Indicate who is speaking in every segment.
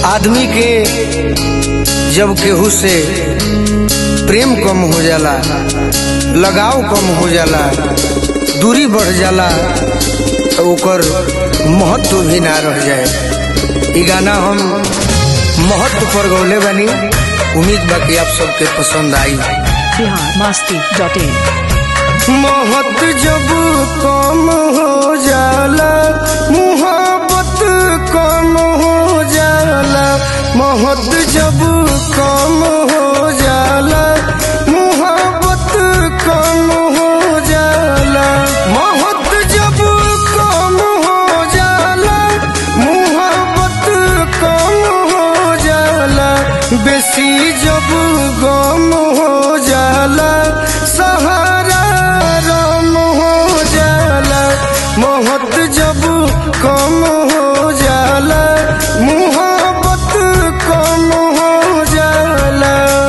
Speaker 1: आदमी के जब केहू से प्रेम कम हो जाला लगाव कम हो जाला दूरी बढ़ जाला तो ओकर महत्व भी ना रह जाए ई गाना हम महत्व पर गौले बनी उम्मीद बा कि आप सबके पसंद आई
Speaker 2: बिहार मस्ती डॉट इन
Speaker 1: मोहब्बत जब कम हो जाला मुहब्बत कम हो जाला मोहब्बत जब कम हो जाला मुहब्बत कम हो जाला मोहब्बत जब कम हो जाला मुहब्बत कम हो जाला बेसी जब गम हो जाला सहारा रम हो जाला मोहब्बत जब कम हो जाला मुहब्बत कम हो जाला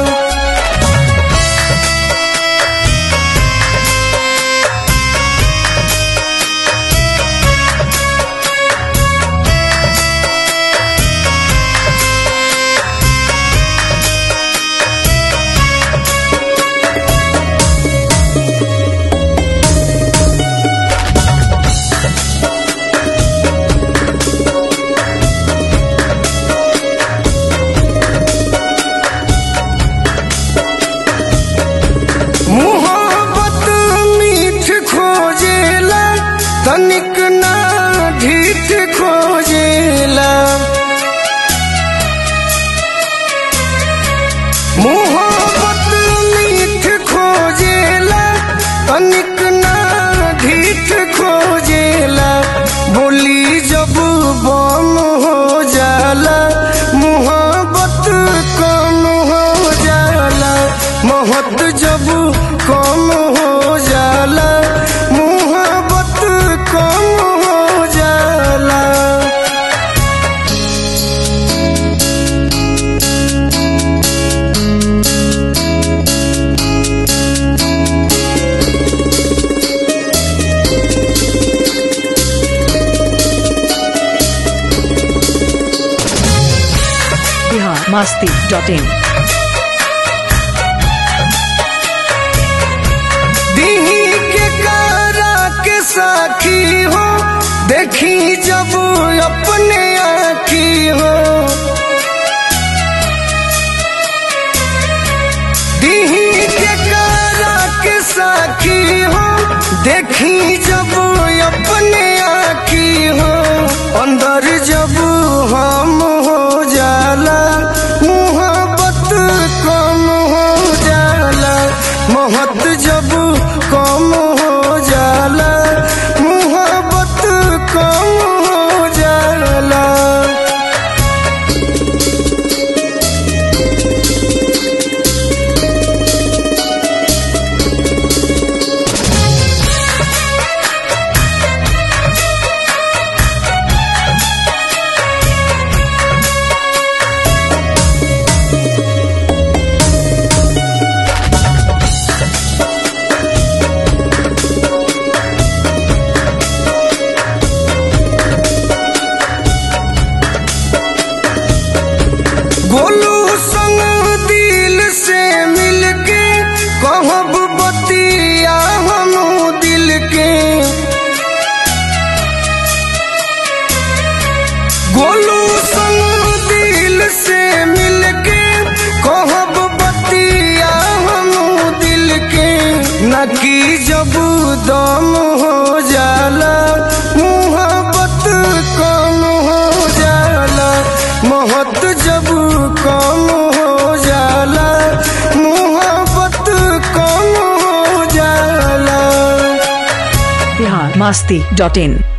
Speaker 1: मोहब्बत मीठ खोजेला तनिक ना ढीठ खोजेला मोहब्बत मीठ खोजेला तनिक ना ढीठ खोजेला बोली जब बम हो जाला मोहब्बत कम हो जाला मोहब्बत जब कम हो जाला मोहब्बत कम हो जाला
Speaker 2: बिहार मस्ती डॉट इन
Speaker 1: दीही के कारा के साखी हो देखी जब अपने आखी हो दीही के कारा के साखी हो देखी जब अपने आखी हो अंदर जब हम हो जाला मुहब्बत कम हो जाला मोहब्बत जब कम हो जाला मुहब्बत कम हो जाला गोलू संग दिल से मिलके कहब बतिया हम दिल के गोलू संग दिल से मिलके कहब बतिया हम दिल के न की जब दम हो जाला मुहब्बत कम हो जाला मोहब्बत जब कम हो जाला मुहब्बत कम हो जाला
Speaker 2: बिहार मस्ती डॉट इन